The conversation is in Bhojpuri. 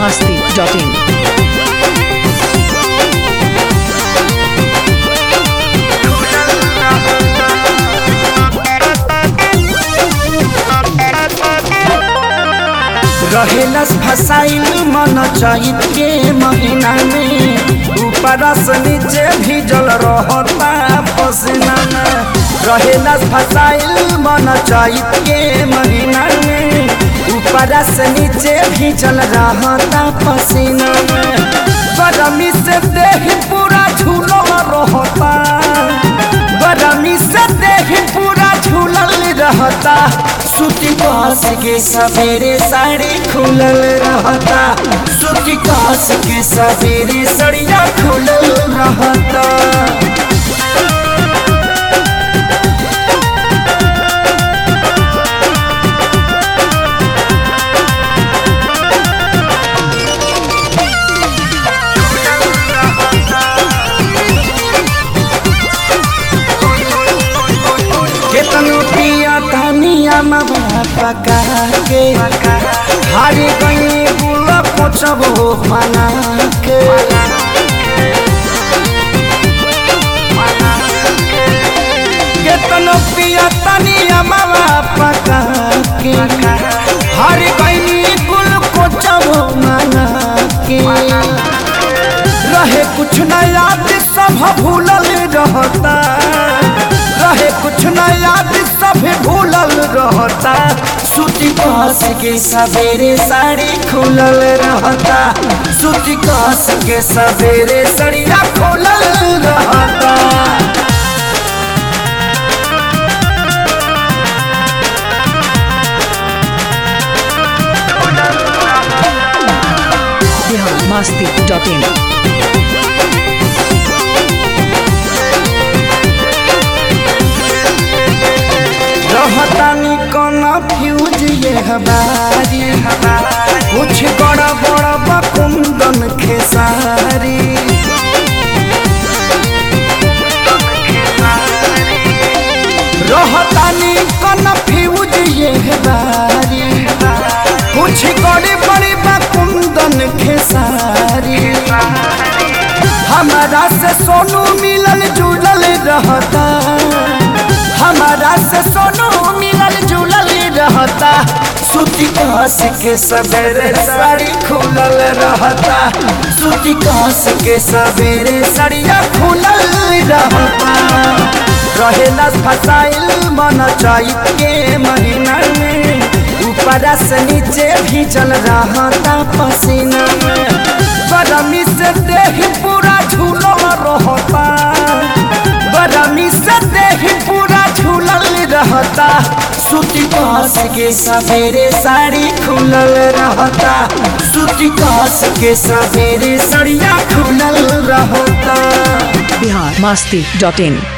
masti.in. रहेलस फसाइल मन चैत के महीना में ऊपर से नीचे भीजल रहता पसीना में रहेलस फसाइल मन चैत के महीना में ऊपर से नीचे भीजल रहता पसीना में गरमी से देह पूरा झूलल रहता गरमी से देह पूरा झूलल रहता सूती कास के सवेरे साड़ी खुलल रहता सूती कास के सवेरे सड़िया खुलल रहता केतनो पिया धनिया मवा पका के हारी गई गुल पोछबो मना के केतनो पिया धनिया मवा पका के हारी गई गुल पोछबो मना के रहे कुछ न याद सब भूलल रहता रहे कुछ न याद सब भूलल रहता सूती कस के सवेरे साड़ी खुलल रहता सूती कस के सवेरे सड़िया खुलल रहता Bihar masti.in. रहतानी कौन फ्यूज ये हमारी कुछ बड़ा बड़ा बकुंदन खेसारी रहतानी कौन फ्यूज ये हमारी कुछ बड़ी बड़ी बकुंदन खेसारी हमारा से सोनू मिलल जुलल रहता हमारा से सोनू मिलल जुलल रहता सूती कास के सवेरे साड़ी खुलल रहता सूती कास के सवेरे साड़िया खुलल रहता रहेला फसाइल मन चैत के महीना में ऊपर से नीचे भीजल रहता पसीना में गरमी से देह पूरा झूलल रहता गरमी से देह पूरा झूलल रहता सूती कास के सवेरे साड़ी खुलल रहता सूती कास के सवेरे सड़िया खुलल रहता Bihar masti.in.